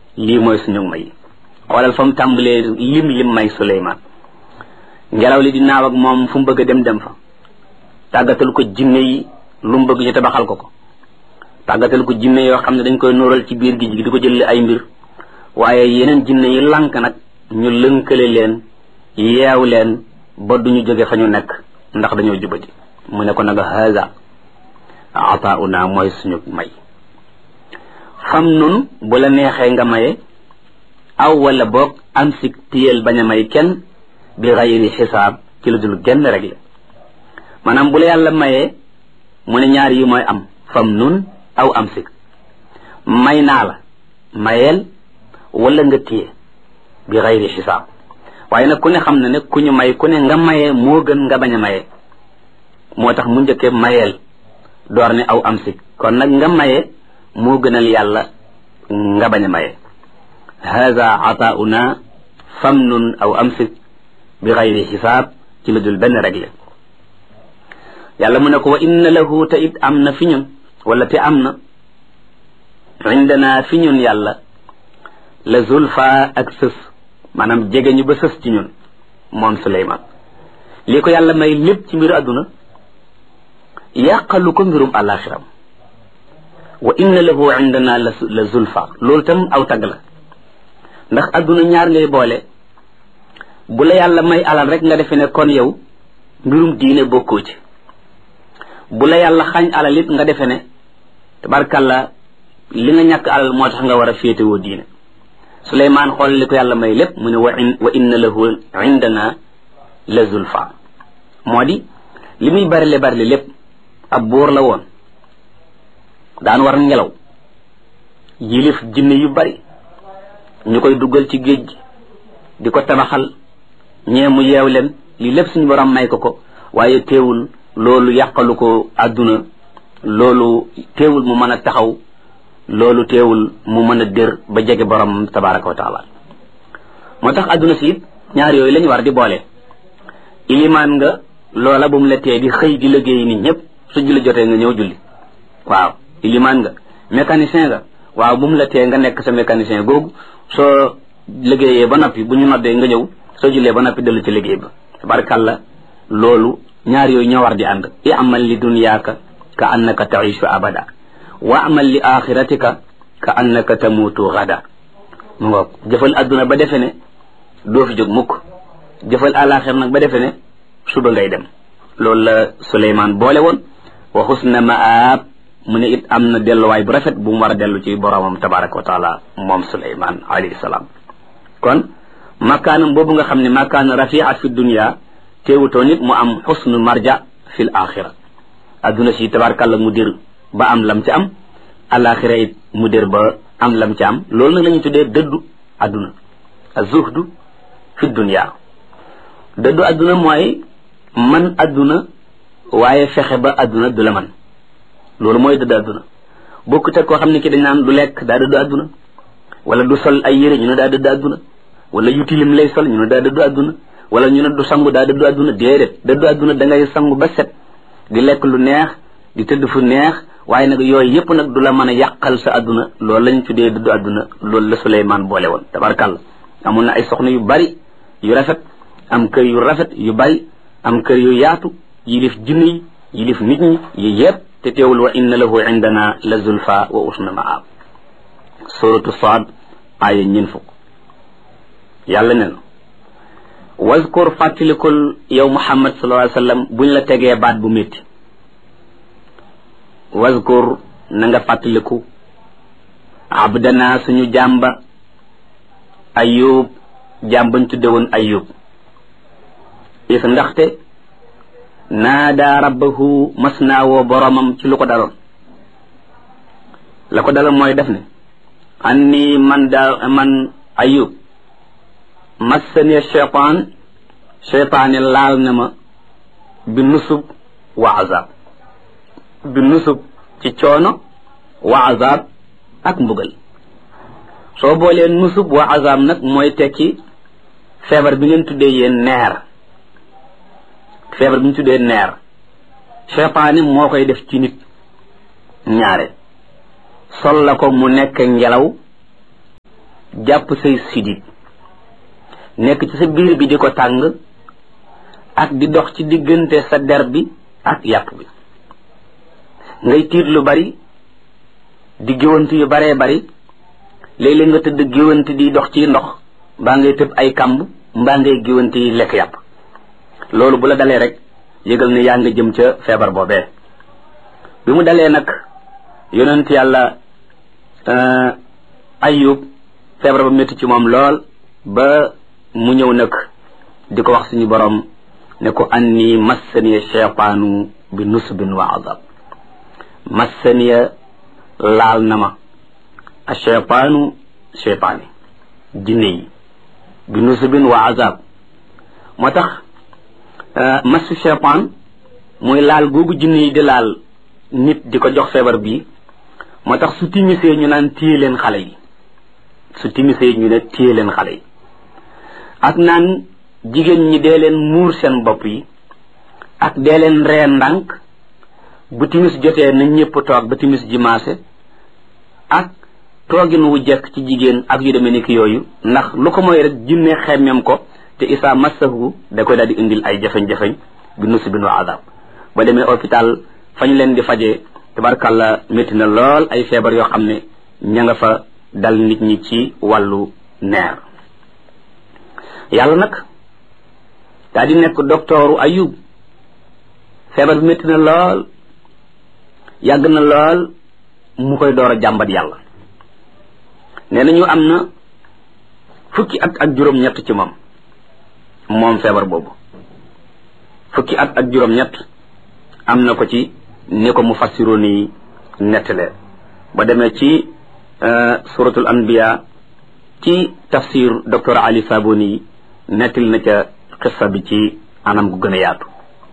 lii mooy suñu may xoolal fa mu tàmbalee lim lim may Suleymaan ngelaw li di naaw ak moom fu mu bëgg a dem dem fa tàggatal ko jinne yi lu mu bëgg ñu tabaxal ko ko tàggatal ko jinne yoo xam ne dañ koy nóoral ci biir géej gi di ko jël ay mbir waaye yeneen jinne yi lànk nag ñu lënkale leen yeew leen ba duñu jóge fa ñu nekk ndax dañoo jubati mu ne ko nag haza ataauna mooy suñu may fam nun bu la neexee nga maye aw wala boog am si téyel bañ a may kenn bi xayri xisaab ci lu dul genn rek la maanaam bu la yàlla mayee mu ne ñaar yi mooy am fam nun aw am si may naa la mayeel wala nga téye bi xayri xisaab waaye nag ku ne xam na ne ku ñu may ku ne nga mayee moo gën nga bañ a mayee moo tax mu njëkkee mayeel door ne aw am si kon nag nga maye moo gënal yàlla nga bañ a maye hada ataauna famnun aw amsik bi xayri xisaab ci lu dul benn réglé yàlla mu ne ko wa inna lahu te it am na fi ñun wala te am na indana fi ñun yàlla la zulfa ak sës maanaam jege ñu ba sës ci ñun moom Suleymaan lii ko yàlla may lépp ci mbiru àdduna yàqalu ko mbirum àllaaxiram wa inna lahu indana la la zulfa loolu tam aw tagg la ndax adduna ñaar ngay boole bu la yàlla may alal rek nga defe ne kon yow mbirum diine bokkoo ci bu la yàlla xañ alal it nga defe ne tabarkalla li nga ñàkk alal moo tax nga war a féetewoo diine suleymaan xool li ko yàlla may lépp mu ne wa in wa inna lahu indana la zulfa moo di li muy barile barile lépp ab buur la woon daan war ngelaw yilif jinne yu bari ñu koy duggal ci géej gi di ko tabaxal ñee mu yeew leen lii lépp suñu borom may ko ko waaye teewul loolu yàqalu ko àdduna loolu teewul mu mën a taxaw loolu teewul mu mën a dër ba jege borom tabaraka wa taala moo tax àdduna si it ñaar yooyu lañu war di boole ilimaan nga loola bu mu la tee di xëy di liggéey nit ñëpp su julli jotee nga ñëw julli waaw ilimaan nga mécanicien nga waaw bu mu la tee nga nekk sa mécanicien googu soo liggéeyee ba noppi bu ñu noddee nga ñëw soo jullee ba noppi dellu ci liggéey ba tabarkalla loolu ñaar yooyu ñoo war di ànd i amal li dunyaaka ka annaka taishu abada wa amal li axiratika ka annaka tamutu gada mu ngoog jëfal adduna ba defe ne doo fi jóg mukk jëfal alaxir nag ba defe ne suba ngay dem loolu la Suleymaan boole woon wa xusna maab mu ne it am na delluwaay bu rafet bu mu war a dellu ci boromam tabaraka wa taala moom Suleymaan alayhi salaam kon makaanam boobu nga xam ne makaan rafiat fi dunia teewutoo nit mu am xusnu marja fi l axira adduna si tabarakàlla mu dir ba am lam ci am alaxira it mu dir ba am lam ci am loolu nag la ñu tuddee dëddu adduna azuhdu fi dunia dëddu adduna mooy man adduna waaye fexe ba adduna du la man loolu mooy dëddu adduna bokkut ak koo xam ne ki dañ naan du lekk daa dëddu adduna wala du sol ay yére ñu ne daa dëddu adduna wala yu tilim lay sol ñu ne daa dëddu adduna wala ñu ne du sangu daa dëddu adduna déedéet dëddu adduna da ngay sangu ba set di lekk lu neex di tëdd fu neex waaye nag yooyu yëpp nag du la mën a yàqal sa adduna loolu lañ tuddee dëddu adduna loolu la Suleymaan boole woon tabarkàlla amoon na ay soxna yu bari yu rafet am kër yu rafet yu bari am kër yu yaatu yilif jinne yi yilif nit ñi yi yëpp te teewul wa inna lahu indana la zulfa wa usna maab suratu saad aaya ñin fukk yàlla ne na wazkur fàttalikul yow muhammad sallallahu alayhi wa sallam buñ la tegee baat bu métti wazkur na nga fàttaliku abdana suñu jàmba ayub jàmbañ tudde woon ayub is ndaxte naada rabbahu mas naa woo boromam ci lu ko daloon la ko daloon mooy def ne anni man daa man ayub massani cheytaan cheytaane laal na ma bi nusub wa azab bi nusub ci coono wa azab ak mbugal soo boolee nusub wa azab nag mooy tekki feebar bi ngeen tuddee yéen neer feebar bi ñu tuddee neer cheytaane moo koy def ci nit ñaare sol la ko mu nekk ngelaw jàpp say sidit nekk ci sa biir bi di ko tàng ak di dox ci diggante sa der bi ak yàpp bi ngay tiit lu bari di géwant yu baree bari léeg-léeg nga tëdd géwant di dox ci ndox mbaa ngay tëb ay kamb mbaa ngay géwant yi lekk yàpp loolu bu la dalee rek yëgal ne yaa nga jëm ca feebar boobee bi mu dalee nag yonent yàlla ayub feebar ba métti ci moom lool ba mu ñëw nag di ko wax suñu borom ne ko anni massaniya cheytaanu bi nusbin wa azab massaniya laal na ma a cheytaanu cheytaani jinne yi bi nusbin wa azab moo tax massu cheytaan muy laal googu jinne yi di laal nit di ko jox feebar bii moo tax su timisee ñu naan téye leen xale yi su timisee ñu ne téye leen xale yi ak naan jigéen ñi dee leen muur seen bopp yi ak dee leen ree ndànk bu timis jotee na ñëpp toog ba timis ji maase ak toogin wu jekk ci jigéen ak yu demee ni ki yooyu ndax lu ko mooy rek jinne xemmem ko te isaa massahu da koy daal di indil ay jafeñ-jafeñ bi nusibin wa adab ba demee hôpital fañ leen di fajee tabarkàlla métti na lool ay feebar yoo xam ne ña nga fa dal nit ñi ci wàllu neer yàlla nag daa di nekk doktooru ayub feebar bi métti na lool yàgg na lool mu koy door a jàmbat yàlla nee nañu am na fukki at ak juróom-ñett ci moom moom feebar boobu fukki at ak juróom-ñett am na ko ci ni ko mu fassiroon yi nettalee ba demee ci suratul anbiya ci tafsir docteur ali saboni yi nettali na ca xissa bi ci anam gu gën a yaatu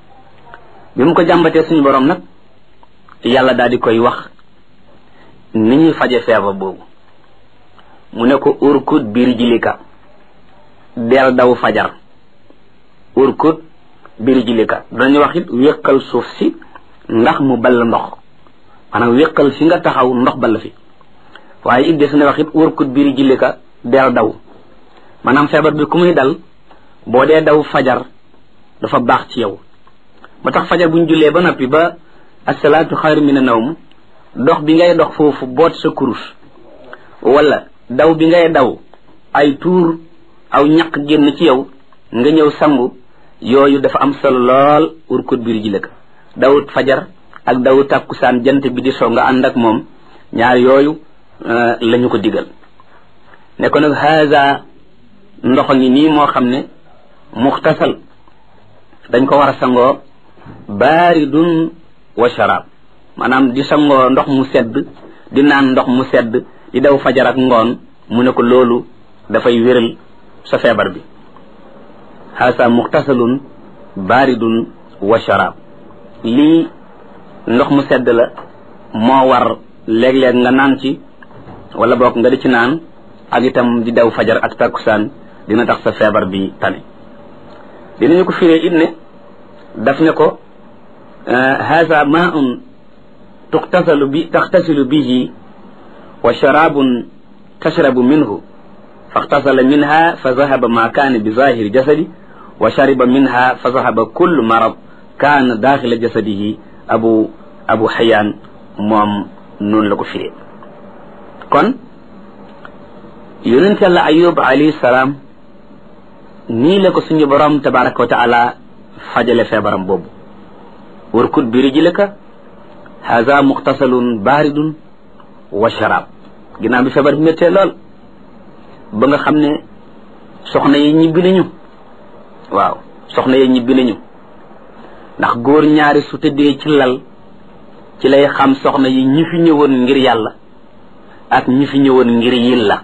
bi mu ko jàmbatee suñu borom nag yàlla daal di koy wax ni ñuy faje feebar boobu mu ne ko urkut biir jilika del daw fajar urkut biir jilika dañu wax it wéqal suuf si ndax mu ball ndox maanaam wéqal fi nga taxaw ndox ball fi waaye it des na wax it urkut biir jilika del daw maanaam feebar bi ku muy dal boo dee daw fajar dafa baax ci yow ba tax fajar bu ñu jullee ba noppi ba asalaatu xayru mina nawm dox bi ngay dox foofu boot sa kurus wala daw bi ngay daw ay tuur aw ñaq génn ci yow nga ñëw sangu yooyu dafa am solo lool urkut biir ji lëkk dawut fajar ak dawu tàkkusaan jant bi di soo nga ànd ak moom ñaar yooyu la ñu ko digal ne ko nag haza ndox ngi nii moo xam ne muxtasal dañ ko war a sangoo baaridun wa sharaab maanaam di sangoo ndox mu sedd di naan ndox mu sedd di daw fajar ak ngoon mu ne ko loolu dafay wéral sa feebar bi haasa muxtasalun baaridun wa sharaab lii ndox mu sedd la moo war léeg-léeg nga naan ci wala boog nga di ci naan ak itam di daw fajar ak takkusaan dina tax sa feebar bi tane dinañu ko firee it ne daf ne ko haasa maun tuxtasalu bi taxtasilu bihi wa sharabun tashrabu minhu faxtasala minha fa zahaba ma kaana bi zahiri jasadi wa shariba minha fa zahaba kullu marad kaana daxila jasadihi abu abu xayaan moom noonu la ko firee kon yonent yàlla ayub alayhi salaam nii la ko suñu borom tabaraka wa taala fajale feebaram boobu warkut bi rijlika haza muxtasalun baaridun wa sharab ginnaaw bi feebar bi méttee lool ba nga xam ne soxna yi ñibbi nañu waaw soxna yi ñibbi nañu ndax góor ñaari su tëddee ci lal ci lay xam soxna yi ñi fi ñëwoon ngir yàlla ak ñi fi ñëwoon ngir yilla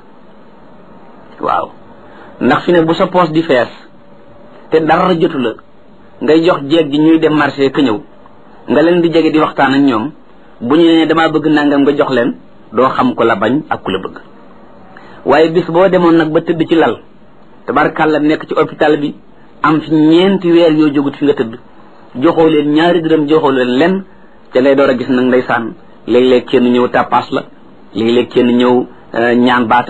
waaw ndax fi ne bu sa poos di fees te dara jotu la ngay jox jeeg gi ñuy dem marché ka ñëw nga leen di jege di waxtaan ak ñoom bu ñu nee damaa bëgg nangam nga jox leen doo xam ko la bañ ak ku la bëgg waaye bis boo demoon nag ba tëdd ci lal tabarkàlla nekk ci hôpital bi am fi ñeenti weer yoo jógut fi nga tëdd joxoo leen ñaari dërëm joxoo leen lenn ca ngay door a gis nag ndeysaan léeg-léeg kenn ñëw tàppaas la léeg-léeg kenn ñëw ñaan baatam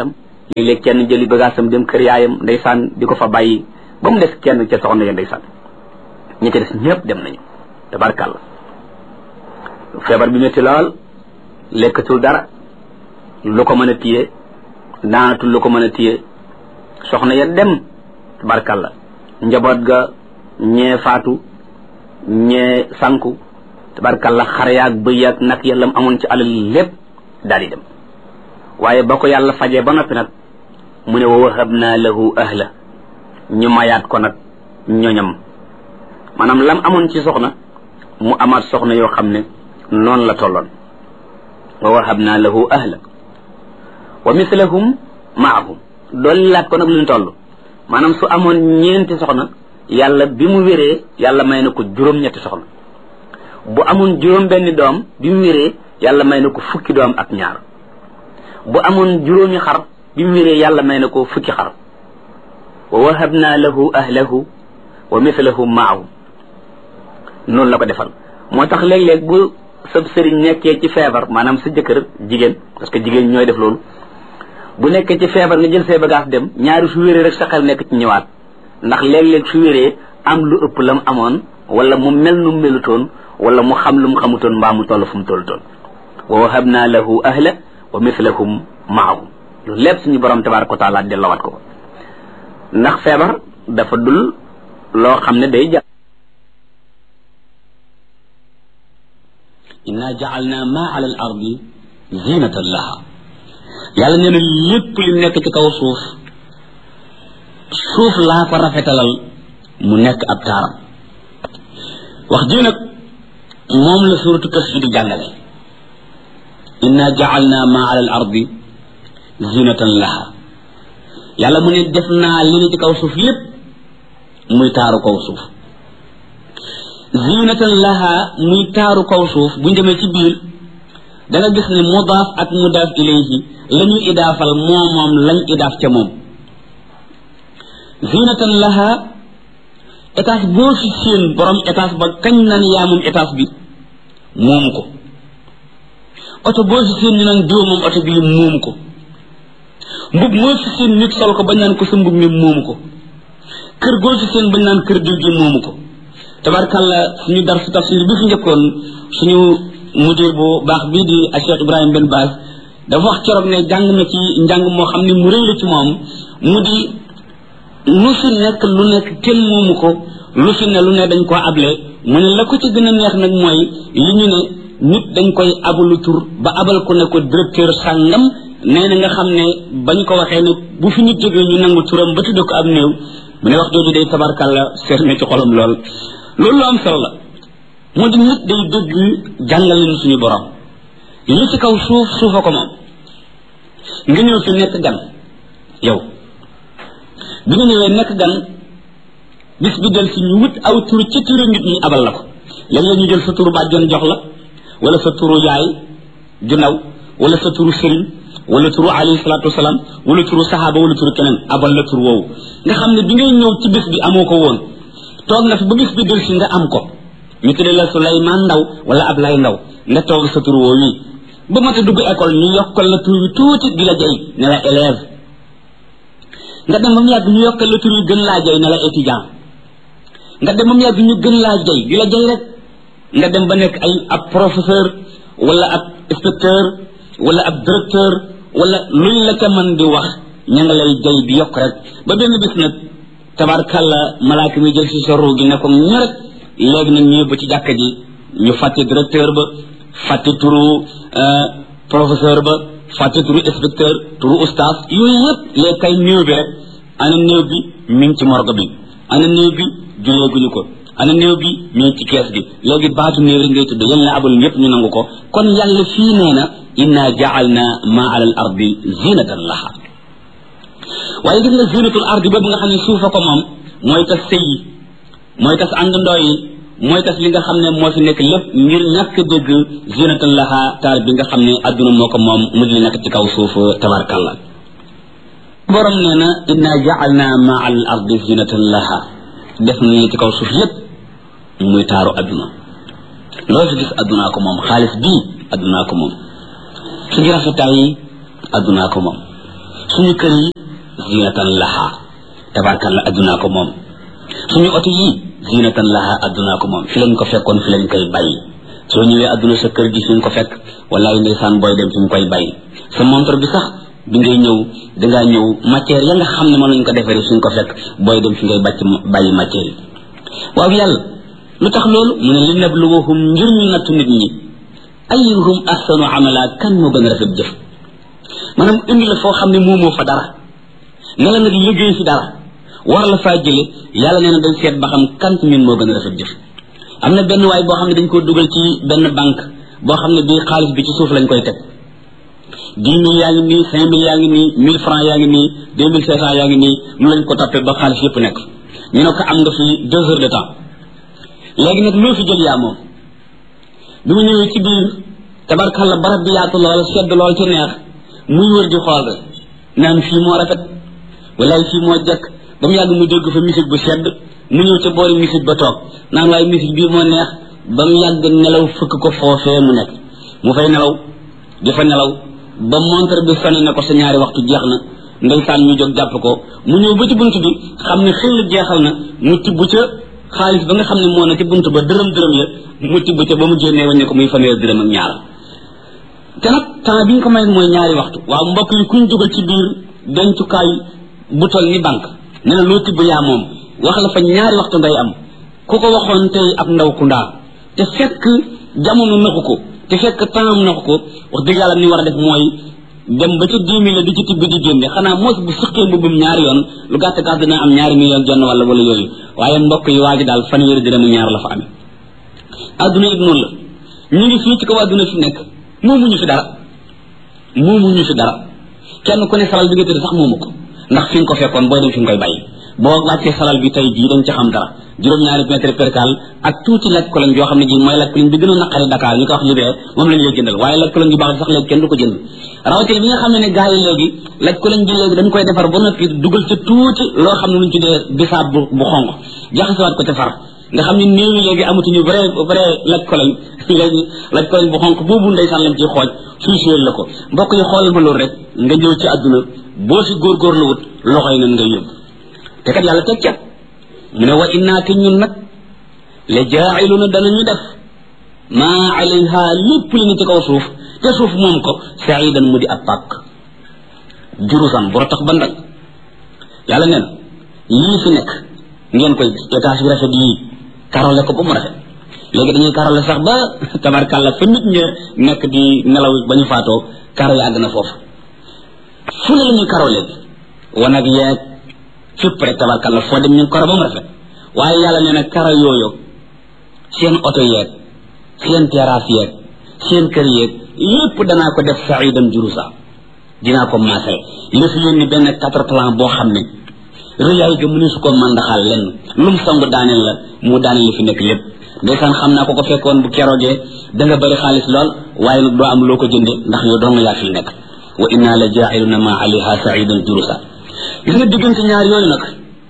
léeg-léeg kenn jëli bagaasam dem kër yaayam ndeysaan di ko fa bàyyi ba mu des kenn ca soxna ya ndeysaan ñi ca des ñëpp dem nañu tabarkàlla feebar bi métti lool lekkatul dara lu ko mën a téye naanatul lu ko mën a téye soxna ya dem tabarkàlla njaboot ga ñee faatu ñee sanku tabarkàlla xar yaag bëy yaag nag yàllam amoon ci alal lépp daal di dem waaye ba ko yàlla fajee ba noppi nag mu ne wa wahabna lahu ahla ñu mayaat ko nag ñoñam maanaam lam amoon ci soxna mu amaat soxna yoo xam ne noonu la tolloon wa wahabna lahu ahla wa mislahum maahum dolli laat ko nag lu ñu toll maanaam su amoon ñeenti soxna yàlla bi mu wéree yàlla may na ko juróom-ñetti soxna bu amoon juróom benni doom bi mu wéree yàlla may na ko fukki doom ak ñaar bu amoon juróomi xar bi mu wéree yàlla may na ko fukki xar wa wahabna lahu ahlahu wa mislahum maahum noonu la ko defal moo tax léeg-léeg bu sab sëriñ nekkee ci feebar maanaam sa jëkkër jigéen parce que jigéen ñooy def loolu bu nekkee ci feebar nga jël say bagages dem ñaari su wéree rek sa xel nekk ci ñëwaat ndax léeg-léeg su wéree am lu ëpp la mu amoon wala mu mel nu melutoon wala mu xam lu mu xamutoon mbaa mu toll fu mu tollutoon wa wahabna lahu ahla wa mislahum maahum loolu lépp suñu borom tabaraka wa taala delloowaat ko ndax feebar dafa dul loo xam ne day jar inna jaalna ma ala al ardi zinatan laha yàlla nee na lépp li nekk ci kaw suuf suuf laa ko rafetalal mu nekk ab taaram wax ji nag moom la suratu kasfi di jàngale inna jaalna ma ala al ardi zinatan laha yàlla mu ne def naa li ne ci kaw suuf lépp muy taaru kaw suuf zinatan laha muy taaru kaw suuf bu ñu demee ci biir da nga gis ne mudaaf ak mudaaf ilayhi la ñu idaafal moo moom lañ idaaf ca moom zinatan laha étage boo fi seen borom étage ba kañ naan yaa moom étage bi moomu ko oto boo fi seen ñu naan diw moom oto bii moomu ko mbub moo fi seen nit sol ko bañ naan ko sa mbub mi moomu ko kër goo fi seen bañ naan kër diw gi moomu ko tabarkàlla suñu dar su tafsir bi fi njëkkoon suñu mudir bu baax bii di Cheikh Ibrahim Ben Baas dafa wax keroog ne jàng na ci njàng moo xam ne mu rëy la ci moom mu di lu fi nekk lu nekk kenn moomu ko lu fi ne lu ne dañ koo able mu ne la ko ci gën a neex nag mooy li ñu ne nit dañ koy abalu tur ba abal ko ne ko directeur sàngam nee na nga xam ne bañ ko waxee ne bu fi nit jógee ñu nangu turam ba tudd ko ab néew mu ne wax jooju day tabarkàlla seet na ci xolam lool loolu lu am solo la moo di nit day dégg jàngal leen suñu borom li ci kaw suuf suufa ko moom nga ñëw fi nekk gan yow bi nga ñëwee nekk gan bis bi del si ñu wut aw tur ca turu nit ñi abal la ko léeg-léeg ñu jël sa turu bàjjon jox la wala sa turu yaay ju ndaw wala sa turu sëriñ wala turu alayhi salaatu wasalaam wala turu saxaaba wala turu keneen abal la tur woowu nga xam ne bi ngay ñëw ci bis bi amoo ko woon toog na fi ba bis bi del si nga am ko ñu tuddee la Suleymaan Ndaw wala Ablaay Ndaw nga toog sa tur woowu yi ba mata dugg école ñu yokkal la tur wi tuuti di la jay ne la élève nga dem ba mu yàgg ñu yokkal la tur wi gën laa jay ne la étudiant nga dem ba mu yàgg ñu gën laa jay di la jay rek nga dem ba nekk ay ab professeur wala ab inspecteur wala ab directeur wala luñ la ca mën di wax ña nga lay jay di yokk rek ba benn bis nag tabarkàlla malaaka mi jël si sa ruu gi ne ko ñaret léegi nag ñu yóbbu ci jàkka ji ñu fàtte directeur ba fàtte turu professeur ba fàtte turu inspecteur turu oustaz yooyu yëpp léegi kay néew bi rek ana néew bi mi ngi ci morgue bi ana néew bi juleeguñu ko ana néew bi mi ngi ci kees gi léegi baatu néew rek ngay tudd yal na abal yëpp ñu nangu ko kon yàlla fii nee na inna jaalna ma ala al ardi zinatan laha waaye gis nga zinatul ardi boobu nga xam ne suufa ko moom mooy tas sëy yi mooy tas àndandoo yi mooy tas li nga xam ne moo fi nekk lépp ngir ñàkk dégg zinatan laha taal bi nga xam ne adduna moo ko moom mu di nekk ci kaw suuf tabarkalla borom nee na inna jaalna ma al ardi zinatan laha def nañu ci kaw suuf yépp muy taaru adduna loo fi gis addunaa ko moom xaalis bii addunaa ko moom suñu rafetaay yi addunaa ko moom suñu kër yi zinatan laha tabarkalla addunaa ko moom suñu oto yi zinatan laha addunaa ko moom fi lañ ko fekkoon fi lañ koy bàyyi soo ñëwee adduna sa kër gi fi nga ko fekk wallaay ndeysaan booy dem fi nga koy bàyyi sa montre bi sax bi ngay ñëw dangaa ñëw matière ya nga xam ne mën nañ ko defaree fi nga ko fekk booy dem fi ngay bàcc bàyyi matière yi waaw yàlla lu tax loolu mu ne li nabluwahum ngir ñu nattu nit ñi ayyuhum ahsanu amala kan moo gën a rafet jëf maanaam indi la foo xam ne moomoo fa dara ne la nag liggéey fi dara war la faa jële yàlla nee na dañ seet ba xam kan ci ñun moo gën a rafet jëf am na benn waay boo xam ne dañ koo dugal ci benn banque boo xam ne bii xaalis bi ci suuf lañ koy teg dix mille yaa ngi nii cinq mille yaa ngi nii mille francs yaa ngi nii deux mille cinq cent yaa ngi nii mu lañ ko toppee ba xaalis yëpp nekk ñu ne ko am nga fi deux heures de temps léegi nag loo fi jël yaa moom bi mu ñëwee ci biir tabarkalla barab bi yaatu lool sedd lool ci neex muy wër di xool rek naan fii moo rafet walaay fii moo jekk ba mu yàgg mu dégg fa musique bu sedd mu ñëw ca boori musique ba toog naan waaye musique bii moo neex ba mu yàgg nelaw fëkk ko foofee mu nekk mu fay nelaw di fa nelaw ba montre bi sone na ko sa ñaari waxtu jeex na ndeysaan ñu jóg jàpp ko mu ñëw ba ci bunt bi xam ne xel jeexal na mu tibb ca xaalis ba nga xam ne moo na ci bunt ba dërëm dërëm ya mu tibb ca ba mu génnee waññe ko muy fanweer dërëm ak ñaar te nag temps bi ñu ko may mooy ñaari waxtu waaw mbokk yi kuñ dugal ci biir dencukaay bu tol ni banque ne la loo tibb yaa moom wax la fa ñaari waxtu ngay am ku ko waxoon tey ab ndaw ku ndaa te fekk jamono naxu ko te fekk temps naxu ko wax dëgg yàlla ni war a def mooy dem ba ca dix mille di ci tibb di génne xanaa moos bu sëqee mbubbum ñaari yoon lu gàtt gàtt dina am ñaari million genn wala wala yooyu waaye mbokk yi waa ji daal fanweeri dërëm ñaar la fa amee adduna it noonu la ñu ngi fii ci kaw adduna fi nekk moomuñu fi dara moomuñu fi dara kenn ku ne salal bi nga tëdd sax moomu ko ndax fi nga ko fekkoon booy dem fi nga koy bàyyi boo wàccee salal bi tey jii dañ ca xam dara juróom-ñaari mètre percal ak tuuti laj koloñ yoo xam ne ji mooy laj koloñ bi gën a naqari Dakar ñu ko wax libee moom lañ lay jëndal waaye laj koloñ bi baax sax léegi kenn du ko jënd rawatina bi nga xam ne gars yi léegi laj koloñ bi léegi dañ koy defar ba noppi dugal ca tuuti loo xam ne luñ tuddee bisaab bu bu xonq jaxasewaat ko ca far nga xam ne néew yi léegi amatuñu vrai vrai laj koloñ léegi laj koloñ bu xonq boobu ndeysaan lañ ciy xooj suy séer la ko mbokk yi xoolal ma loolu rek nga ñëw ci àdduna boo si góorgóorlu wut loxo yi nan ngay yóbbu te kat yàlla teg ca mu ne wa innaa te ñun nag la jaailuna danañu def maa alayha lépp li ne ci kaw suuf te suuf moom ko saidan mu di ab pàkk jurusan bu tax ba ndag yàlla nee na lii fi nekk ngeen koy gis étage bi rafet yii karole ko ba mu rafet léegi dañuy karole sax ba tabarkàlla fa nit ña nekk di nelaw ba ñu faatoo karo yi àgg na foofu fu ne la ñuy karo léegi wanag yeeg fépp rek tabarkàlla foo dem ñu karo ba mu rafet waaye yàlla nee na karo yooyu seen oto yeeg seen terrasse yeeg seen kër yeeg lépp danaa ko def saidan jurusa dinaa ko maasal li fi yónni benn quatre plan boo xam ne rëyaay ga mënu su ko mandaxal lenn lu mu song daaneel la mu daaneel li fi nekk lépp ndeysaan xam naa ko ko fekkoon bu keroogee da nga bëri xaalis lool waaye nag doo am loo ko jënde ndax yow doo nga yaa fi nekk wa inna la jaailuna ma alayha saidan jurusa gis nga diggante ñaar yooyu nag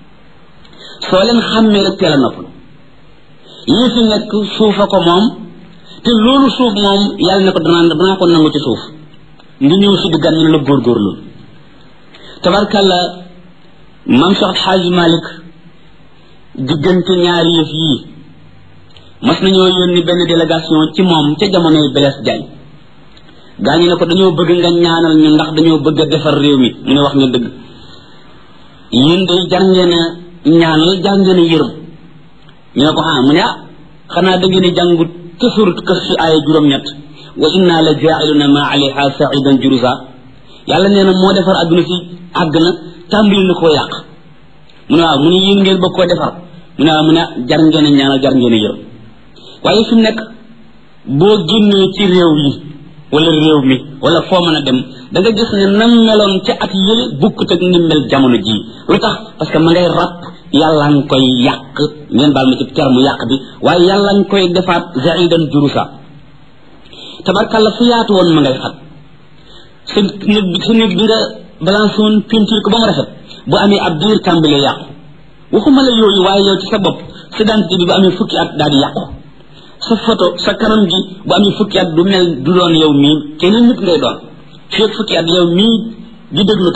soo leen xàmmee rek teel a noppalu lii fi nekk suufa ko moom te loolu suuf moom yàlla ne ko danaa danaa ko nangu ci suuf nga ñëw si di gan ñu la góorgóorlu tabarkàlla maam Cheikh Xaaji Malik diggante ñaari yëf yii mas nañoo yónni benn délégation ci moom ca jamonoy Blaise Diagne gaa ñi ne ko dañoo bëgg nga ñaanal ñu ndax dañoo bëgg a defar réew mi mu ne wax nga dëgg yéen day jar ngeen a ñaanal jar ngeen a yërëm ñu ne ko ah mu ne ah xanaa da ngeen a jàngut ca surut kës si aaya juróom-ñett wa inna la jaailuna ma alayha saidan jurusa yàlla nee na moo defar adduna si àgg na tàmbali na koo yàq mu ne waaw mu ne yéen ngeen bëgg koo defar mu ne waaw mu ne jar ngeen a ñaanal jar ngeen a yërëm waaye fi mu nekk boo génnee ci réew yi wala réew mi wala foo mën a dem da nga gis ne nam meloon ca at yële bukkut ak ni mel jamono jii lu tax parce que ma ngay ràpp yàlla nga koy yàq ngeen baal ma ci terme yàq bi waaye yàlla nga koy defaat zaidan jurusa tabarkàlla fu yaatu woon ma ngay xat sa néeg bi sa néeg bi nga balance woon peinture ko ba mu rafet bu amee ab diir tàmbalee yàqu waxuma la yooyu waaye yow ci sa bopp sa dentité bi bu amee fukki at daal di yàqu sa photo sa kanam gi bu amee fukki at du mel du doon yow mii keneen nit ngay doon fii fukki at yow mii di déglu tey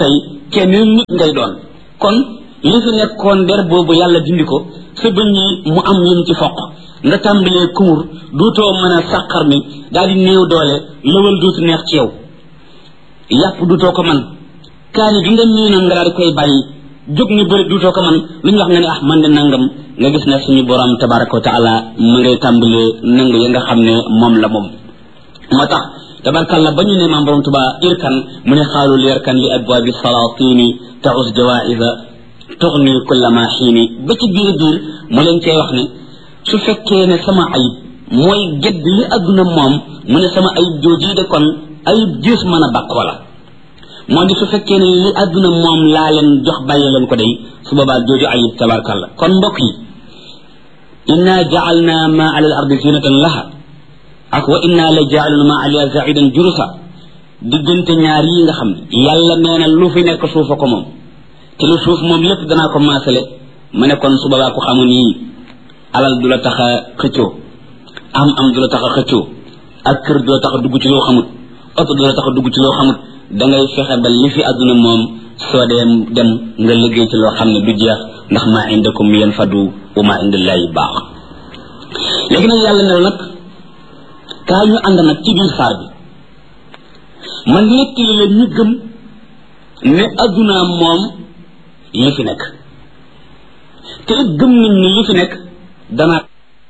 kenn nit ngay doon kon li fi nekkoon der boobu yàlla dindi ko sa bëñ yi mu am yum ci foq nga tàmbalee kumur duutoo mën a sàqar mi daal di néew doole lëwal duutu neex ci yow yàpp duutoo ko man kaani gi nga miinoon nga daal di koy bàyyi jóg ni bëri duutoo ko man lu ñu wax nga ne ah man de nangam nga gis ne suñu borom tabaraka wa taala mu ngay tàmbalee nangu ya nga xam ne moom la moom moo tax tabarkalla ba ñu ne maam borom tuba irkan mu ne xaalu lirkan li abwaabi salatini taus jawaisa tuxni kulla ma xiini ba ci biir biir mu leen cee wax ne su fekkee ne sama ayib mooy gedd li adduna moom mu ne sama ayib jooji de kon ayib jiis mën a bakkoo la moo di su fekkee ne li adduna moom laa leen jox bàyyi leen ko day su boobaa jooju ayib tabarkalla kon mbokk yi inna jaalna ma ala al ardi zinatan laha ak wa inna la jaaluna ma aliya zaidan jurusa diggante ñaar yi nga xam ne yàlla nee na lu fi nekk suufa ko moom te lu suuf moom lépp danaa ko maasale ma ne kon su boobaa ko xamoon yii alal du la tax a xëccoo am am du la tax a xëccoo ak kër du la tax a dugg ci loo xamut oto du la tax a dugg ci loo xamut dangay fexe ba li fi àdduna moom soo dee dem nga liggéey ci loo xam ne du jeex ndax maa indakum yanfadu wa maa indallahi baax léegi nag yàlla ne la nag kaa ñu ànd nag ci biir saar bi man nettali la ñu gëm ne adduna moom li fi nekk te it gëm nañ ne li fi nekk dana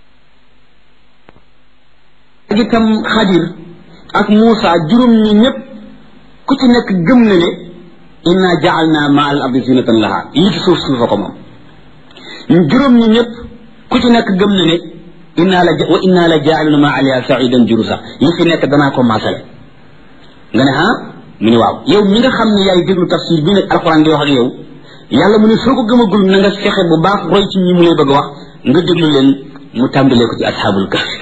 ak itam xadir ak Muusa juróom ñi ñëpp ku ci nekk gëm na ne inna jaalna ma al ardi zinatan laha li ci suuf suufa ko moom juróom ñi ñëpp ku ci nekk gëm na ne inna la wa inna la jaaluna ma aliya saidan jurusa li fi nekk danaa ko maasale nga ne ah mu ne waaw yow mi nga xam ne yaay déglu tafsir bi nag alxuraan di wax ak yow yàlla mu ne soo ko gëmagul na nga fexe bu baax roy ci ñi mu lay bëgg wax nga déglu leen mu tàmbalee ko ci asxaabul kahfi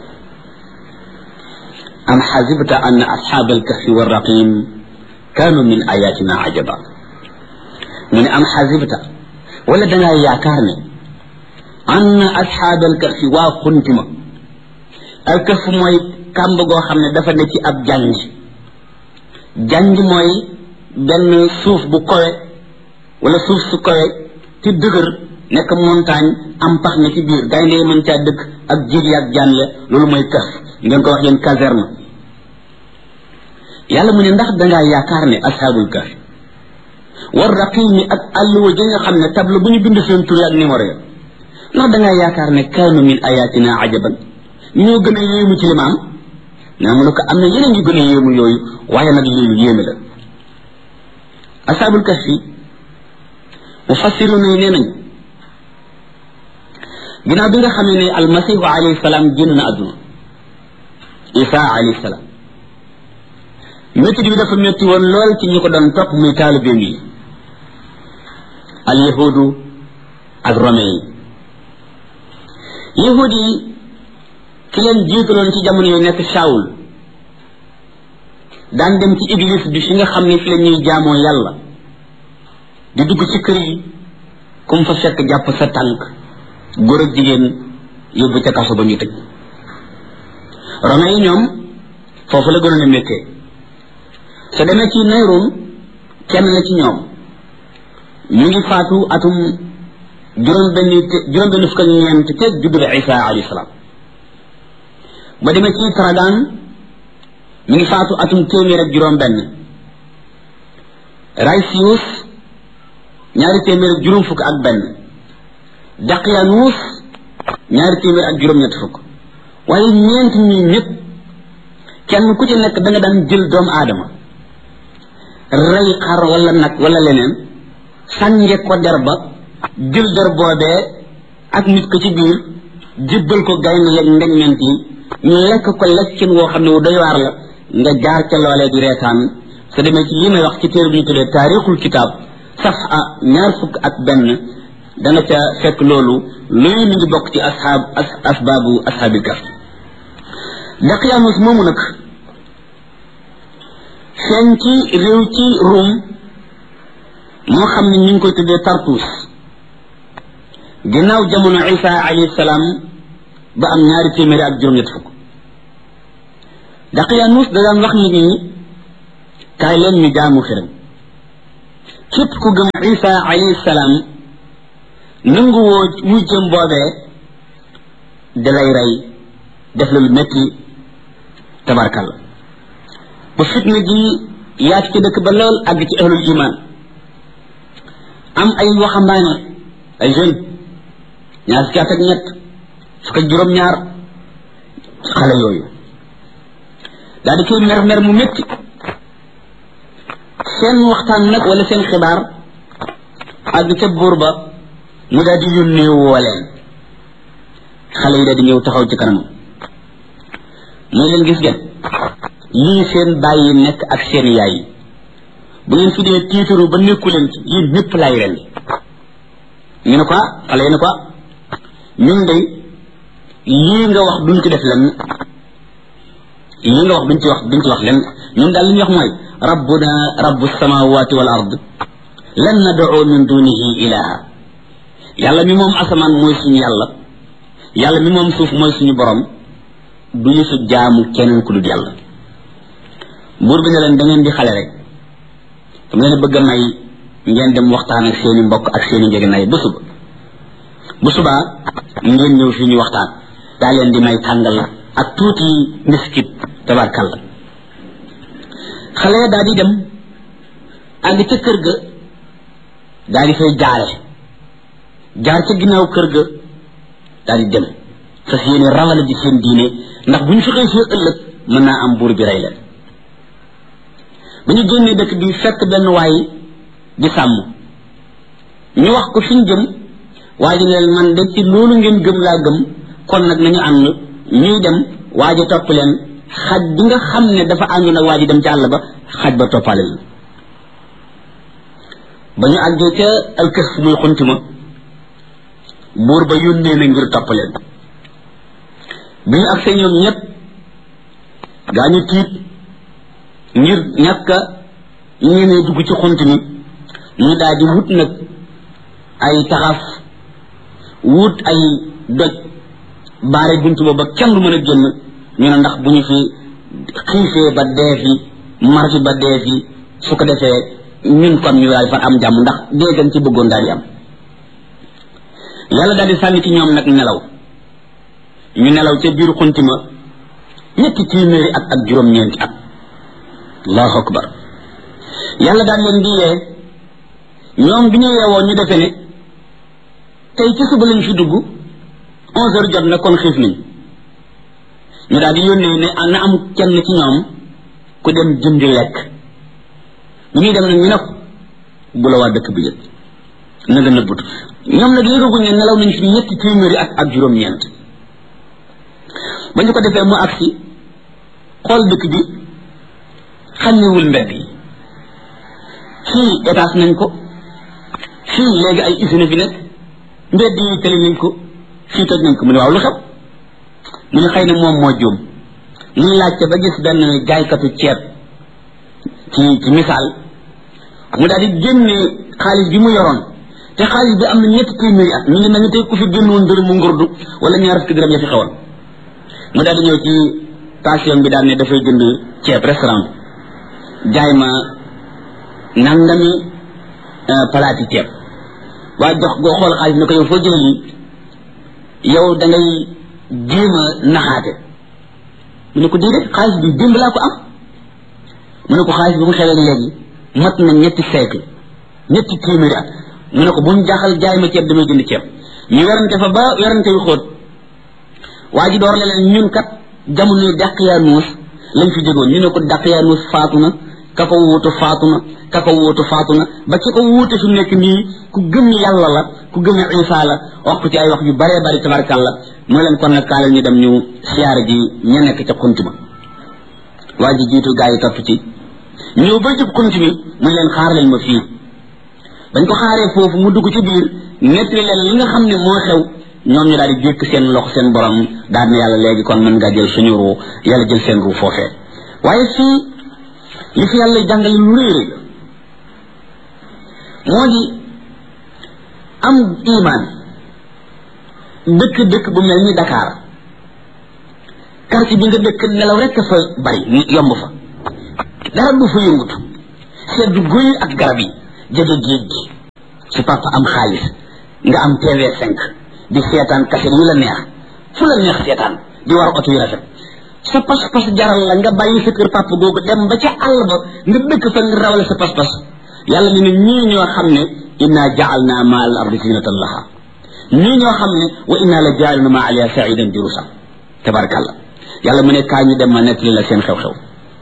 am xasibta an asxaabal kahfi wa raqim kaanu min ayatina ajaba mu ne am xasibta wala dangaa yaakaar ne an asxaabal kahfi waa xuntima al kahf mooy kàmb goo xam ne dafa ne ci ab janj janj mooy benn suuf bu kowe wala suuf su kowe ci dëgër nekk montagne am pax ne ci biir gaynde yi mën caa dëkk ak jig ak jaan ya loolu mooy kaf ngeen ko wax yéen caserne yàlla mu ne ndax dangaa yaakaar ne ashaabul kaf war raqimi ak àlluwa ji nga xam ne table bu ñu bind seen tur ak numéro ya ndax dangaa yaakaar ne kaanu min ayatina ajaban ñoo gën a yéemu ci limaam naa mu ne ko am na yeneen yu gën a yéemu yooyu waaye nag lii lu yéeme la ashaabul kahfi mufassiruna yi nee nañ ginnaaw bi nga xamee ne almasihu alayhi salaam génn na àdduna isa alayhi salaam métti bi dafa métti woon lool ci ñi ko doon topp muy taalibeem yi alyahudu ak rome yi yahud yi ki leen jiitaloon ci jamono yu nekk Saawul daan dem ci église bi fi nga xam ne fi la ñuy jaamoo yàlla di dugg ci kër yi kum fa fekk jàpp sa tànk góor ak jigéen yóbbu ca kaso ba ñu tëj rome yi ñoom foofu la gënoon a méttee sa demee ci Nayron kenn la ci ñoom ñu ngi faatu atum juróom benn juróom benn fukk ak ñeent te juddu la Isa alayhi salaam ba demee ci Tradan mi ngi faatu atum téeméer ak juróom benn Raysius ñaari téeméer ak juróom fukk ak benn Daqiyanus ñaari téeméer ak juróom ñett fukk waaye ñeent ñi ñëpp kenn ku ci nekk da nga daan jël doomu aadama rey xar wala nag wala leneen sànge ko der ba jël der boobee ak nit ko ci biir jébbal ko gaynde yeeg ndeñment yi ñu lekk ko lekkin woo xam ne wu doy waar la nga jaar ca loolee di reetaan sa demee ci li may wax ci téere bi ñu tuddee taarixul kitaab saf a ñaar fukk ak benn danga ca fekk loolu luy mi ngi bokk ci asxaab asbaabu asxaabil kaf Daqiyanus moomu nag feeñ ci réew ci Rum moo xam ne ñu ngi koy tuddee Tartus ginnaaw jamono Isa alayhi salaam ba am ñaari téeméeri ak juróom-ñett fukk Daqiyanus da daan wax nit ñi kaay leen ñu jaamu xiram képp ku gëm isa alayhi salaam nanguwoo muy jëm boobee dalay rey def la lu métti tabarkalla bu fitna ji yaat ci dëkk ba lool àgg ci ahlul iman am ay waxambaane ay jeune ñaar fukki at ak ñett fukk ak juróom-ñaar xale yooyu daal di koy mer mer mu métti seen waxtaan nag wala seen xibaar àgg ca buur ba mu daal di yónnee woo leen xale yi daal di ñëw taxaw ci kanamam muy leen gis ngeen lii seen bàyyi nekk ak seen yaay yi bu ngeen fi dee tiitaru ba nekku leen ci yéen ñëpp laay rendi ñu ne ko xale yi ne ko ñun de lii nga wax duñ ci def lenn lii nga wax duñ ci wax duñ ci wax lenn ñun daal li ñuy wax mooy rabbuna rabbu samawati wal ard lan nad'u min dunihi ilaha yàlla mi moom asamaan mooy suñu yàlla yàlla mi moom suuf mooy suñu borom du ñu su jaamu keneen ku dul yàlla buur bi ne leen da ngeen di xale rek dama leen bëgg a may ngeen dem waxtaan ak seeni mbokk ak seeni njëginaay ba suba bu subaa ngeen ñëw fii ñu waxtaan daa leen di may tàngal ak tuuti miskit tabarkalla xale daa di dem àgg ca kër ga daa di fay jaare jaar ca ginnaaw kër ga daa di dem fas yéene rawale ji seen diine ndax bu ñu fi xëy see ëllëg mën naa am buur bi rey leen bu ñu génnee dëkk bi fekk benn waay di sàmm ñu wax ko fi ñu jëm waa ji leen man de ci loolu ngeen gëm laa gëm kon nag nañu ànd ñuy dem waa ji topp leen xaj bi nga xam ne dafa àndoon ak waa ji dem ci àll ba xaj ba toppale leen ba ñu àggee ca alkës muy xuntima buur ba yónnee na ngir topp leen bi ñu agsee ñoom ñëpp gaa ñu tiit ngir ñàkk a ñemee dugg ci xunt mi ñu daal di wut nag ay taxaf wut ay doj baare bunt ba ba kenn du mën a génn ñu ne ndax bu ñu fi xiifee ba dee fi mar fi ba dee fi su ko defee ñun kon ñu daal fan am jàmm ndax déggan ci bëggoon daal di am yàlla daal di sànni ci ñoom nag nelaw ñu nelaw ca biir xunti ma ñetti téeméeri at ak juróom-ñeenti at allahu akbar yàlla daal leen di yee ñoom bi ñu yeewoo ñu defe ne tey ci suba lañ fi dugg onze heures jot na kon xiif nañ ñu daal di yónnee ne na am kenn ci ñoom ku dem jëndi lekk bu ñuy dem nag ñu ne ko bu la waa dëkk bi yëg na nga nëbbatu ñoom nag yëgaguñ ne nelaw nañ fi ñetti téeméeri at ak juróom-ñeent ba ñu ko defee mu agsi xool dëkk bi xàmmewul mbedd yi fii étage nañ ko fii léegi ay usine fi nekk mbedd yi tëli nañ ko fii toj nañ ko mu ne waaw lu xew mu ne xëy na moom moo juum muy laajte ba gis benn jaaykatu ceeb ci ci misaal mu daal di génne xaalis bi mu yoroon te xaalis bi am na ñetti téeméeri at mi ngi mel ni tey ku fi génn woon dërëm mu ngurdu wala ñaar fukki dërëm ya fi xewoon mu daal di ñëw ci station bi daal ne dafay jënd ceeb restaurant jaay ma nangami palaati ceeb waa jox goo xool xaalis ne ko yow foo jëlee lii yow da ngay jéem a naxaate mu ne ko déedéet xaalis bi démb laa ko am mu ne ko xaalis bi mu xewee léegi mat na ñetti siècle ñetti téeméeri at mu ne ko bu mu jaaxal jaay ma ceeb damay jënd ceeb ñu werante fa ba werante yu xóot waa ji door leen ñun kat jamono dàq yaa nuus lañ fi jógoon ñu ne ko dàq yaa nuus faatu na ka ko wuutu faatu na ka ko wuutu faatu na ba ki ko wuute fi nekk nii ku gëm yàlla la ku gëm isa la wax ko ci ay wax yu baree bari tabarkàlla moo leen kon nag kaalal ñu dem ñu siyaare ji ña nekk ca xunt ma waa ji jiitu gaa yi topp ci ñëw ba jub xunt mi mu leen xaar leen ma fii bañ ko xaaree foofu mu dugg ci biir nettali leen li nga xam ne moo xew ñoom ñu daal di jékk seen loxo seen borom daal ne yàlla léegi kon mën ngaa jël suñu ruu yàlla jël seen ruu foofee waaye fii li fi yàlla jàngale lu rëy rëy moo di am iman dëkk dëkk bu mel ni Dakar quartier bi nga dëkk nelaw rek fa bari yomb fa dara du fa yëngutu seddu guy ak garab yi jege géej gi su papa am xaalis nga am TV5 di seetaan kaset yu la neex fu la neex seetaan di war oto yu rafet sa pas-pas jaral la nga bàyyi sa kër papa googu dem ba ca àll ba nga dëkk fa nga rawale sa pas-pas yàlla ne ne ñii ñoo xam ne inna jaalna ma al ardi zinatan laha ñii ñoo xam ne wa inna la jaalna ma aliya saidan jurusa tabarakallah yàlla mu ne kaa ñu dem ma nettali la seen xew-xew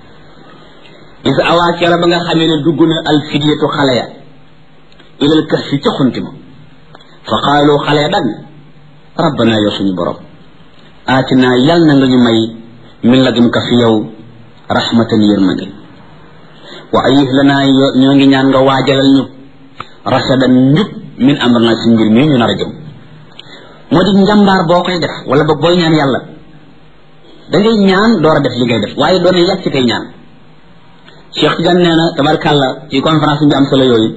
is awaa kera ba nga xamee ne dugg na al fidyatu xale ya ilal kër si ca xunti ma fa qaalu xale ya daan rabbana yow suñu borom aatina yal na nga ñu may min ladunka fi yow rahmatan yërmande wa ayih lanaa ñoo ngi ñaan nga waajalal ñu rasadan njub min amrna si mbir mii ñu nar a jëm moo di njàmbaar boo koy def wala ba booy ñaan yàlla da ngay ñaan door a def li ngay def waaye doon yàcc tey ñaan Cheikh Tidiane nee na tabarkàlla ci conférence bi am solo yooyu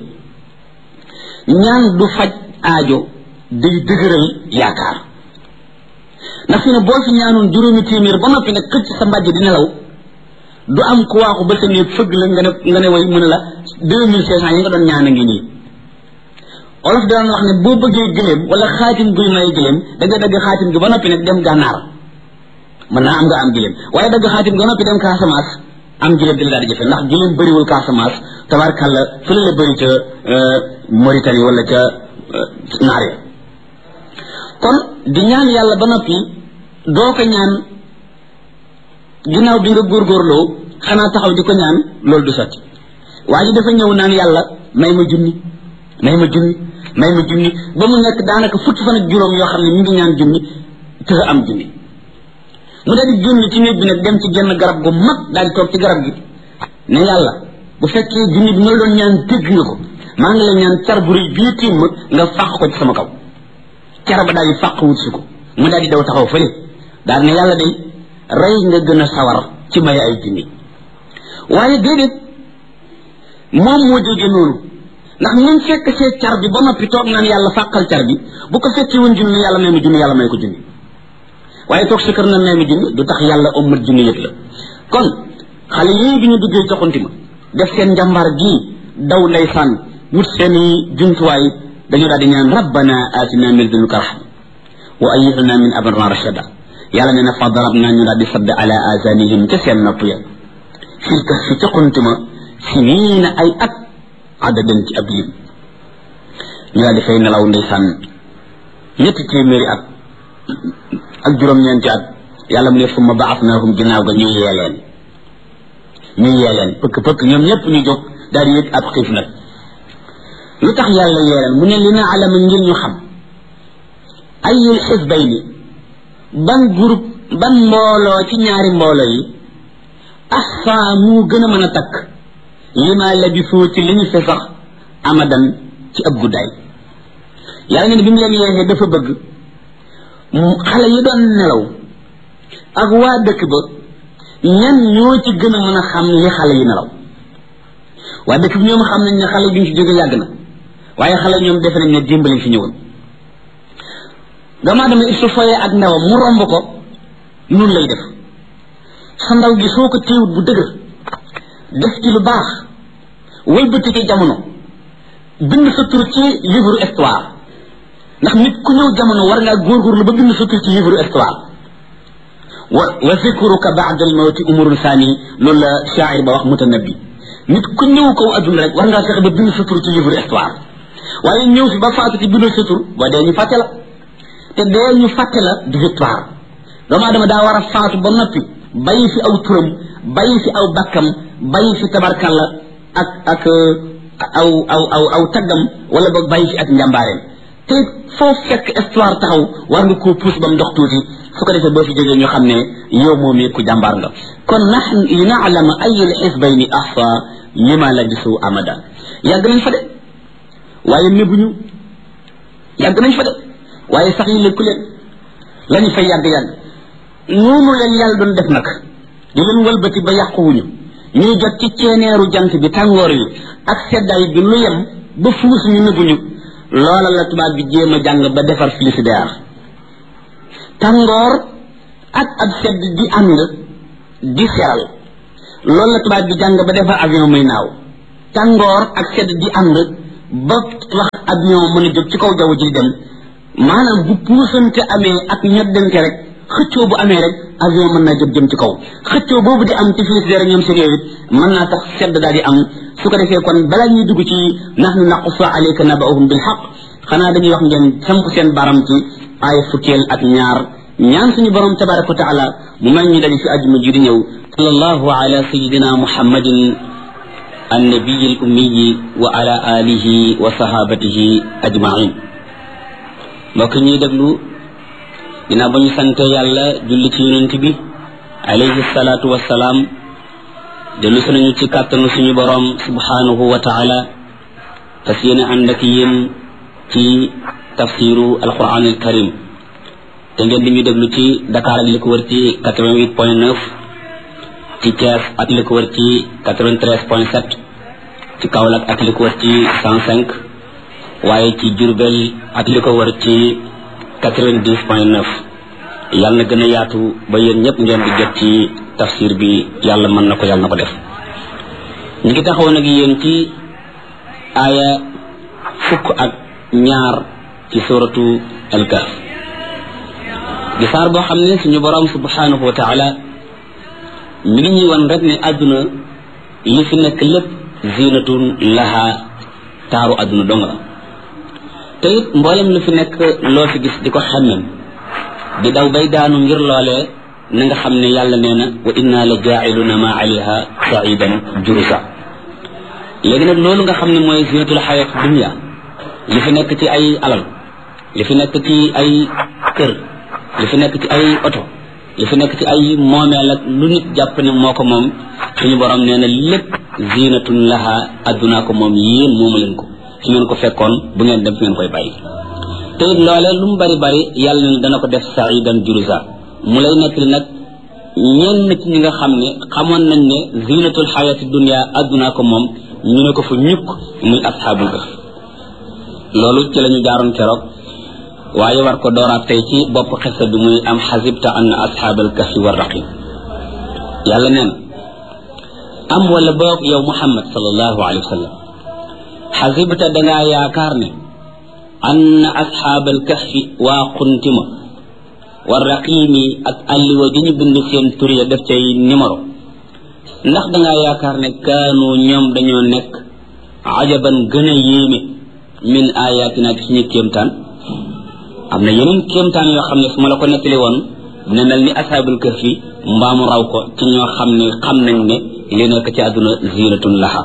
ñaan du faj aajo day dëgëral yaakaar ndax fi ne boo fi ñaanoon juróomi téeméer ba noppi nag xëcc sa mbàjj di nelaw du am ku waaxu ba sa néeg fëgg la nga ne nga ne way mën a la deux mille cinq cent yi nga doon ñaan a ngi nii olof daan wax ne boo bëggee gëléem wala xaatim guy may gëléem da nga dagg xaatim gi ba noppi nag dem gànnaar mën naa am nga am gëléem waaye dagg xaatim gi ba noppi dem Casamance am gëléem di la daal di jafe ndax gëléem bëriwul Casamance tabarkàlla fële la bëri ca Mauritanie wala ca naar ya kon di ñaan yàlla ba noppi doo ko ñaan ginnaaw bi nga góorgóorloo xanaa taxaw di ko ñaan loolu du sotti waa ji dafa ñëw naan yàlla may ma junni may ma junni may ma junni ba mu nekk daanaka fukki fan ak juróom yoo xam ne mi ngi ñaan junni te am junni mu daal di junni ci néeg bi nag dem ci genn garab gu mag daal di toog ci garab gi ne yàlla bu fekkee junni bi ma la doon ñaan dégg nga ko maa ngi lay ñaan car bu rëy bii tiim ma nga fàq ko ci sama kaw car ba daal di fàq wut si ko mu daal di daw taxaw fële daal ne yàlla day rey nga gën a sawar ci may ay junni waaye déedéet moom moo jóge noonu ndax ñun fekk see car bi ba noppi toog naan yàlla fàqal car bi bu ko fekkee woon junni yàlla may ma junni yàlla may ko junni waaye toog sa kër na may ma junni du tax yàlla ommat junni yëpp la kon xale yii bi ñu duggee joxanti ma def seen njàmbaar gii daw ndeysaan wut seen i jumtuwaay dañu daal di ñaan rabbana atina min ladunka rahma wa ayyihna min amrina rashada yàlla nee na fa darabna ñu daal di sadd ala azanihim ca seen nopp ya fil kahfi ca xuntuma siniina ay at adadan ci ab lim ñu daal di fay nelaw ndeysaan ñetti téeméeri at ak juróom-ñeenti at yàlla mu ne summa baasnaahum ginnaaw ga ñu yee leen ñu yee leen pëkk pëkk ñoom ñëpp ñu jóg daal di yëg ab xiif nag lu tax yàlla yee leen mu ne li na alama ngir ñu xam ayul xisbayni ban groupe ban mbooloo ci ñaari mbooloo yi ahsa mu gën a mën a takk lima labisoo ci li ñu fi sax amadan ci ab guddaay yàlla ne bi mu leen yeexee dafa bëgg xale yi doon nelaw ak waa dëkk ba ñan ñoo ci gën a mën a xam li xale yi nelaw waa dëkk bi ñoom xam nañ ne xale bi ñu fi jóge yàgg na waaye xale ñoom defe nañ ne dimbali fi ñëwoon doomu aadama il su foyee ak ndawam mu romb ko nun lay def sa ndaw gi soo ko téewut bu dëgër def ci lu baax wëlbati ci jamono bind sa tur ci livre histoire ndax nit ku ñëw jamono war ngaa góorgóorlu ba bind sa tur ci livre histoire wa wa zikruka ba'da al mawti umurun sani loolu la shaa'ir ba wax mutanabbi nit ku ñëw kaw adduna rek war ngaa fexe ba bind sa tur ci livre histoire waaye ñëw fi ba faatu ci bindoo sa tur boo dee ñu fàtte la te dee ñu fàtte la du victoire doomu aadama daa war a faatu ba noppi bàyyi fi aw turam bàyyi fi aw bakkam bàyyi fi tabarkalla ak ak aw aw aw aw taggam wala boog bàyyi fi ak njàmbaareem te foo fekk histoire taxaw war nga koo puus ba mu dox tuuti su ko defee boo fi jógee ñu xam ne yow moom yi ku jàmbaar nga kon nax li naalama ayul xisbayni ahsa lima labisu amada yàgg nañ fa de waaye nëbuñu yàgg nañ fa de waaye sax yi lëkku leen lañu fay yàgg-yàgg noonu leen yàlla doon def nag di leen wëlbati ba yàquwuñu ñuy jot ci ceeneeru jant bi tàngoor wi ak seddaay bi lu yem ba fuus ñu nëbbuñu loola la tubaab bi jéem a jàng ba defar frigidaire tàngoor ak ab sedd di ànd di seral loolu la tubaab bi jàng ba defar avion muy naaw tàngoor ak sedd di ànd ba wax avion mën a jóg ci kaw jaww ji di dem maanaam bu puusante amee ak ñoddante rek xëccoo bu amee rek avion mën naa jóg jëm ci kaw xëccoo boobu di am ci frigidaire ñoom seen yooyu mën naa tax sedd daal di am su ko defee kon balaa ñuy dugg ci nahnu naqussu alayka naba'ahum bil haqq xanaa dañuy wax ngeen samp seen baram ci ay fukkeel ak ñaar ñaan suñu borom tabaraka wa taala mu may ñu daje ci àjjuma ji di ñëw sallallahu ala sayidina muhammadin النبي الأمي وعلى آله وصحابته أجمعين mbokk ñuy déglu ginnaaw ba ñu sante yàlla julli ci yonent bi alayhi salaatu wassalaam dellu si nañu ci kàttanu suñu borom subhanahu wa taala fas yéene ànd ak yéen ci tafsiru alquran al karim te ngeen di ñu déglu ci Dakar ak li ko wër ci 88 point 9 ci Thiès ak li ko wër ci 93 point 7 ci Kaolack ak li ko wër ci 105 waaye ci Diourbel ak li ko wër ci 90 point 9 yàlla na gën a yaatu ba yéen ñëpp ngeen di jot ci tafsir bi yàlla mën na ko yàlla na ko def ñu ngi taxawoon ak yéen ci aaya fukk ak ñaar ci suratu al-Kahf di saar boo xam ne suñu borom subhanahu wa taala mi ngi ñuy wan rek ne àdduna li fi nekk lépp zinatun laha taaru àdduna dong la te it mboolem lu fi nekk loo fi gis di ko xemmem di daw bay daanu ngir loolee na nga xam ne yàlla nee na wa inna la jaa'iluna ma alayha sa'idan jurusa léegi nag loolu nga xam ne mooy zinatul xayat dunya li fi nekk ci ay alal li fi nekk ci ay kër li fi nekk ci ay oto li fi nekk ci ay moomeel ak lu nit jàpp ne moo ko moom suñu borom nee na lépp zinatun laha addunaa ko moom yéen moomu leen ko fi ngeen ko fekkoon bu ngeen dem fi ngeen koy bàyyi te it loolee lu mu bari bari yàlla ne dana ko def saidan jurusa mu lay nettali nag ñenn ci ñi nga xam ne xamoon nañ ne zinatul xayati dunia addunaa ko moom ñu ne ko fa ñukk muy asxaabul kahf loolu ci la ñu jaaroon keroog waaye war ko dooraat tey ci bopp xisa bi muy am xasibta anna asxaabal kahfi war raqib yàlla nee na am wala boog yow muhammad sallallahu alayhi wa sallam xasibta dangaa yaakaar ne anna asxaabal kahfi waa xuntima war raqiimi ak alliwa ji ñu bind seen tur ya def cay numéro ndax dangaa yaakaar ne kaanu ñoom dañoo nekk ajaban gën a yéeme min ayatina ci suñu kéemtaan am na yeneen kéemtaan yoo xam ne su ma la ko nettali woon dina mel ni asaabul kahfi mbaamu raw ko ci ñoo xam ne xam nañ ne li nekk ci àdduna zinatun laha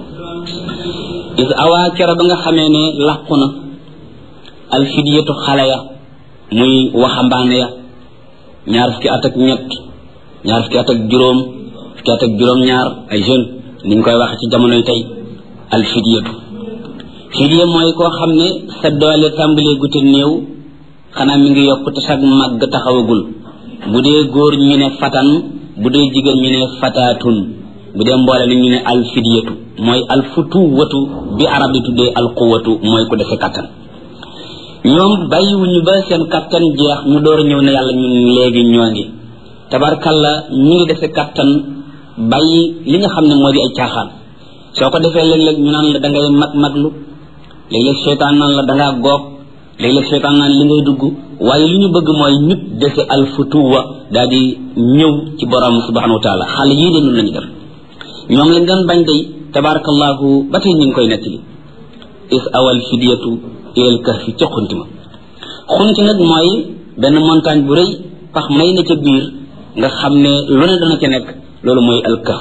is awaa kero ba nga xamee ne làqu na alfidiyatu xale ya muy waxambaane ya ñaar fukki at ak ñett ñaar fukki at ak juróom fukki at ak juróom ñaar ay jeune niñ koy waxe ci jamonoy tey alfidiyatu fidiya mooy koo xam ne sa doole tàmbalee gute néew xanaa mi ngi yokk te sag màgg taxawagul bu dee góor ñu ne fatan bu dee jigéen ñu ne fataatun bu dee mboole ni ñu ne alfidiyatu mooy alfutuwatu bi arab di tuddee alquwatu mooy ku defe kattan ñoom bàyyiwuñu ba seen kattan jeex ñu door a ñëw ne yàlla ñun léegi ñoo ngi tabarkalla ñu ngi defe kattan bàyyi li nga xam ne moo di ay caaxaan soo ko defee léeg-léeg ñu naan la da ngay mag maglu léeg-léeg seytaan naan la da ngaa goog léeg-léeg seytaan naan li ngay dugg waaye li ñu bëgg mooy nit defe alfutuwa daal di ñëw ci borom subhanahu wa taala xale yii de nun lañu def ñoom lañ doon bañ day tabarakallahu ba tey ñu ngi koy nettali is awal fidiyatu ilal kahfi ca xunti ma xunti nag mooy benn montagne bu rëy pax may na ca biir nga xam ne lu ne dana ca nekk loolu mooy al kahf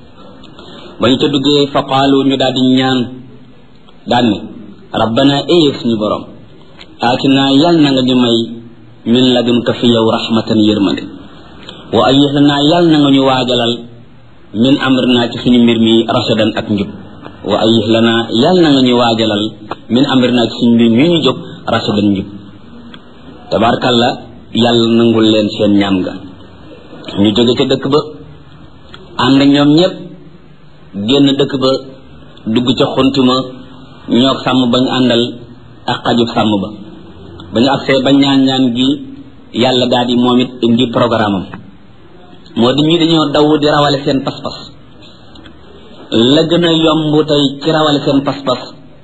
ba ñu ca duggee fa qaalu ñu daal di ñaan daan ne rabbana éyëg suñu borom aatina yal na nga ñu may min ladunka fi yow rahmatan yërmande wa ayyihna yal na nga ñu waajalal min amrina ci suñu mbir mi rasadan ak njub wa ayyihna yal na nga ñu waajalal min amrina ci suñu mbir mi ñu jóg rasadan njub tabarkalla yàlla nangul leen seen ñaan nga ñu jóge ca dëkk ba ànd ñoom ñëpp génn dëkk ba dugg ca xuntuma ñoo sàmm bañ àndal ak xajub sàmm ba ba ñu agsee ba ñaan ñaan gi yàlla daal di moom it indi programme am moo di ñi dañoo daw di rawale seen pas-pas la gën a yomb tey ci rawale seen pas-pas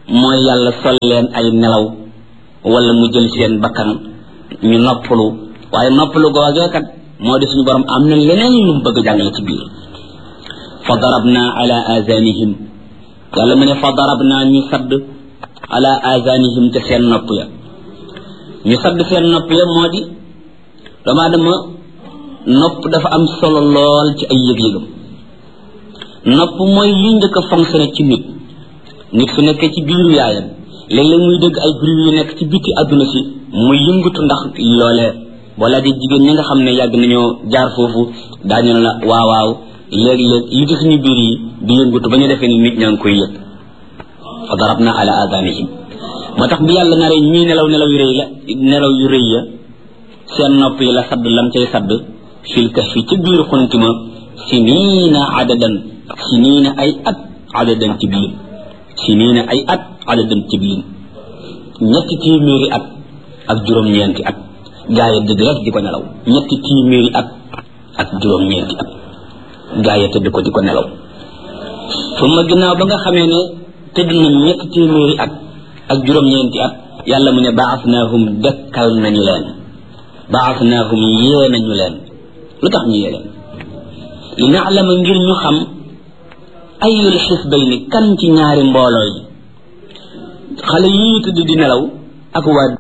mooy yàlla sol leen ay nelaw wala mu jël seen bakkan ñu noppalu waaye noppalu googee kat moo di suñu borom am na leneen lu mu bëgg jàngale ci biir fa darabna ala azanihim yàlla mu ne fa darabna ñu sadd ala azanihim te seen nopp ya ñu sadd seen nopp ya moo di doomu aadama nopp dafa am solo lool ci ay yëg-yëgam nopp mooy li njëkk a fonctionné ci nit nit su nekkee ci biiru yaayam léeg-léeg muy dégg ay bruit yu nekk ci biti àdduna si muy yëngatu ndax loolee wala di jigéen ñi nga xam ne yàgg nañoo jaar foofu daañu ne la waaw waaw léeg-léeg li ci suñu biir yi di yëngatu ba ñu defee ni nit ñaa ngi koy yëg fa darabna ala adanihim moo tax bi yàlla naree ñuy nelaw nelaw yu rëy la nelaw yu rëy ya seen nopp yi la sadd lam cay sadd fil kahfi ci biir xuntima siniina adadan siniina ay at adadan ci biir siniina ay at adadan ci biir ñetti téeméeri at ak juróom-ñeenti at gaaya dëgg rek di ko nelaw ñetti téeméeri at ak juróom-ñeenti at gaaya tëdd ko di ko nelaw fu ma ginnaaw ba nga xamee ne tëdd nañ ñetti téeméeri at ak juróom-ñeenti at yàlla mu ne baasnaahum dekkal nañu leen baasnaahum yee nañu leen lu tax ñu yee leen li naalama ngir ñu xam ayul xisbayni kan ci ñaari mbooloo yi xale yii tëdd di nelaw ak waa